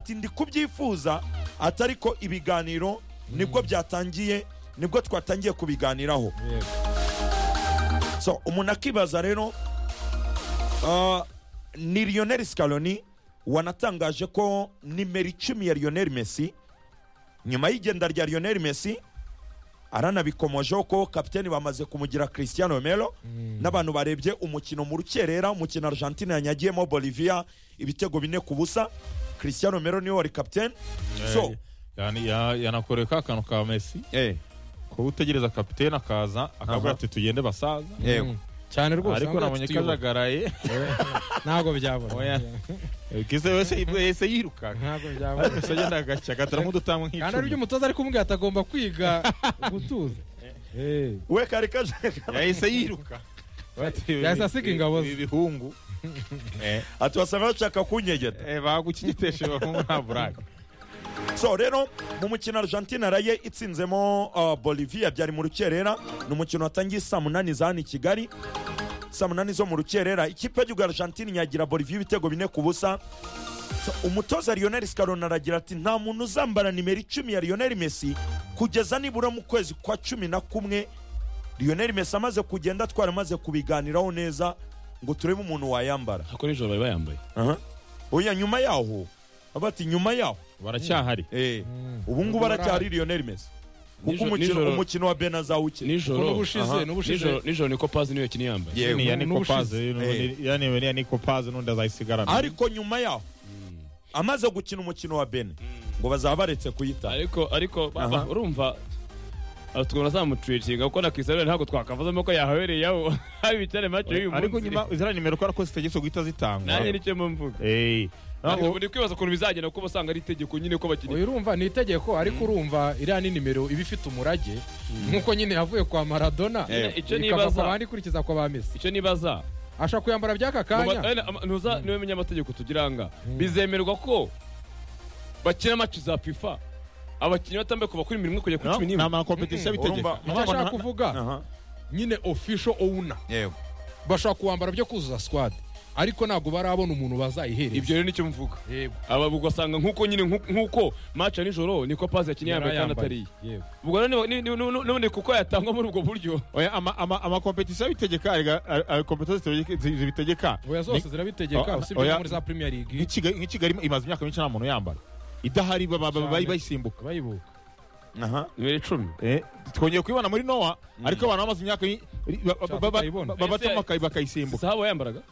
ati ndi kubyifuza ati ariko ibiganiro nibwo byatangiye nibwo twatangiye kubiganiraho so umuntu akibaza rero ah, ni lionel scaloni wanatangaje ko nimero icumi ya lionel messi nyuma y'igenda rya lionel messi aranabikomojeho ko kapiteni bamaze kumugira christian romero n'abantu barebye umukino mu rukerera umukino argentine yanyagiyemo bolivia ibitego bine ku busa christian romero niwe wari kapiteni so yanakoreye ka kantu ka mesi eh, kuba utegereza kapitene akaza akabura Aha. ati tugende basaza yego cyane rwose ariko ahubwo nabonye tuyobora. kajagaraye ntabwo byabura Oya. kize wese wese yirukaga ntabwo byabura wese agenda agashya agataramo udutamu kandi aribyo nk'icumi umutoza ari kumubwira atagomba kwiga gutuza Eh, we kari kaje yahise yiruka Bati, Yahise asiga ingabo ze. ibi- ibihungu Eh, ati wasanga bashaka kunyegeta eh, bagukigiteshe bahungu nta burake so rero mu mukino argentine araye itsinzemo uh, bolivia byari mu rukerera ni umukino watangiye saa munani za hano i kigali saa munani zo mu rukerera ikipe y'igihugu argentine nyagira bolivia ibitego bine ku busa so, umutoza lionel scarone aragira ati nta muntu uzambara nimero icumi ya lionel messi kugeza nibura mu kwezi kwa cumi na kumwe lionel messi amaze kugenda twaramaze kubiganiraho neza ngo turebe umuntu wayambara ako nijoro bari bayambaye Aha. oya nyuma yaho abati nyuma yaho baracyahari Eh, Mm. ubu ngubu aracyari lionel messi kuko Nijoro- umukino nijoro- umukino wa benazawuke kuko nijoro n'ubushize, aha, n'ubushize. nijoro- nijoro niko pazi niyo yakini yambaye Yego. ni ya niko n'ubushize. pazi Eh. yani ya niko pazi n'undi azayisigarana ariko nyuma yaho amaze gukina umukino wa bene ngo bazaba baretse kuyita ariko ariko baba Aha. urumva ah, tukabona zamucuyicinga kuko na Cristiano ntabwo twakavuzamo ko yahabereyemo haba ibitare mace y'uyu munsi ariko nyuma ziriya nimero ko arakoze itegeko guhita zitangwa nanjye nicyo mvuga Eh. Ntabwo- Ariko ni kwibaza ukuntu bizagenda kuko basanga ari itegeko nyine ko bakeneye oya urumva ni itegeko ariko urumva iriya ni nimero iba ifite umurage nk'uko nyine yavuye kwa maradona Eh. Icyo ikava nibaza. kwa bandi ikurikiza kwa ba mesi icyo nibaza ashobora kuyambara by'aka kanya ntuza niwe munyamategeko tugiranga bizemerwa ko bakina amaci za fifa abakinnyi batambaye kuva kuri mirongo ine kugera kuri No, cumi ni n'imwe amakompetisiyo Urumva- abitegeka icyo ashaka kuvuga Aha. nyine official owner yego bashobora kuwambara byo kuzuza squad ariko ntabwo barabona umuntu ibyo bazayihereza rero nicyo mvuga Yego. aba ugasanga nk'uko nyine nk'u- nk'uko maci ya nijoro niko pazi yakinnye yambaye kandi atariye Yego. ubwo rero niba- ni- ni- ni- n'ubundi kuko yatangwa muri ubwo buryo oya ama- ama- amakompetisiyo abitegeka arega- a- a- kompetisiyo zitegeka- zi- zibitegeka oya zose zirabitegeka Oh, usibye oya. no muri za premier league Nk'i Kigali- nk'i kigali imaze imyaka myinshi nta muntu uyambara idahari ba- ba- ba- Cyane. bari bayisimbuka bayibuka aha nimero icumi Eh, twongeye kuyibona muri nowa ariko abantu bamaze imyaka yi- ri- ba- ba- ba- tutayibona. ba- babatuma bakayi- bakayisimbuka sahabo yambaraga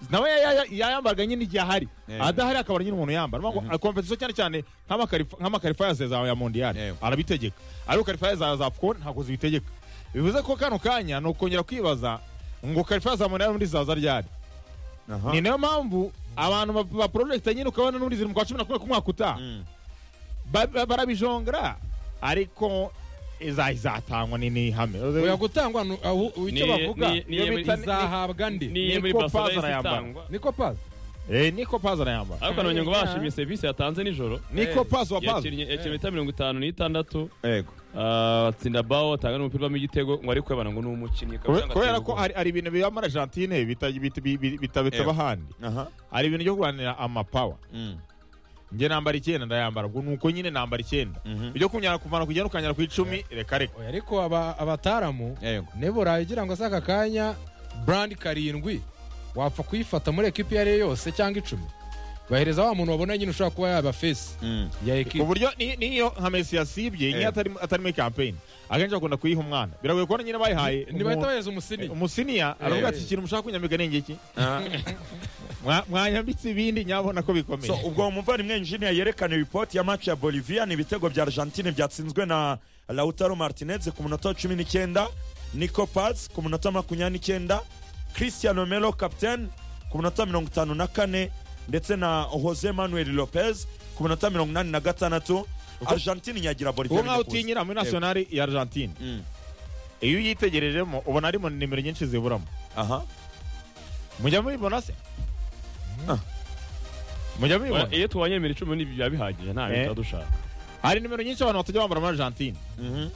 nawe ya- ya- yayambaraga nyine igihe ahari Eh. adahari akabara nyine umuntu yambara Mpamvu, ah, kompetisiyo cyane cyane nk'amakarifa- nk'amakarifaye za- za ya Eh. mondiyari arabitegeka ariko karifaye za za afcon ntabwo zibitegeka bivuze ko kano kanya ni ukongera kwibaza ngo karifaye za mondiyari muri zaza ryari aha ni nayo mpamvu abantu ba- ba porojegita nyine ukabona n'ubundi ziri mu kwa cumi na kumwe k'umwaka utaha Mm. Ba- ba- barabijongera ariko iza- izatangwa ni- ni ihame oya gutangwa nu- aho- icyo Ni- bavuga ni- ni- iyo ni- bita- izahabwa ndi niyo Niko muri Paz barcelona yahise arayambara. itangwa niko pazi Eh, niko pazi arayambara ariko nabonye ngo Yeah. bashimye serivisi yatanze nijoro niko pazi wa pazi yakinnye yakinnye imita mirongo itanu n'itandatu yego ah, atsinda bawo atanga n'umupira uvamo igitego ngo ari kwebana ngo ni umukinnyi akaba Kube- atanga kubera atsinda ko ubwo. hari hari ibintu biba muri argentine bita- bita- bi- bi- bitabitaba ahandi aha hari ibintu byo kurwanira amapawa Mm. njye nambara icyenda ndayambara ubwo nuko nyine nambara icyenda Mhm. ibyo kunyara kuvana ku kugenda ukanyara ku icumi reka reka oya ariko aba- abataramu yego nebo uragira ngo se aka kanya brand karindwi wapfa kuyifata muri ekipi iyo ari yo yose cyangwa icumi bahereza wa muntu wabona nyine ushobora kuba yaba fesi Mm. ya ku ekipi buryo ni- niyo nka mesi yasibye Eh. nk'iyo atari- atari muri kampeyini akenshi akunda kuyiha umwana biragoye kubona nyine bayihaye ntibahita umuntu- baheza umusini umusiniya aravuga ati Eh. ikintu mushaka kunyambika ni ingiki Aha. Mwa- mwanyambitse ibindi nyabona ko bikomeye so ubwo umuvandimwe injinia yerekana ripoti ya match ya bolivia ni ibitego bya argentine byatsinzwe na lautaro martinez ku munota wa cumi n'icyenda nico paz ku munota wa makumyabiri n'icyenda christian romero captain ku munota wa mirongo itanu na kane ndetse na jose manuel lopez ku munota wa mirongo inani na gatandatu argentine nyagira bolivia uwo bine nkaho ku busa. utinyira muri nasiyonari ya argentine Mm. iyo uyitegerejemo ubona ari mu nimero nyinshi ziburamo aha mujya mubibona se Ah. mujya Oya, mubibona iyo tubonye nimero icumi nibyo biba bihagije nta Eh. bita dushaka hari nimero nyinshi abantu batajya bambara muri argentine Mhm.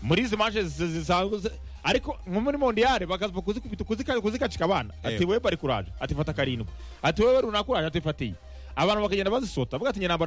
muri izi manche zi- zisanzwe zi- ariko nko muri mondiyare bakaza kuzikubita kuzika- kuzikacika abana ati Yego. wowe bari kuraje ati fata karindwi ati wowe runaka uraje ati fata iyi abantu bakagenda bazisota bavuga ati njye nambara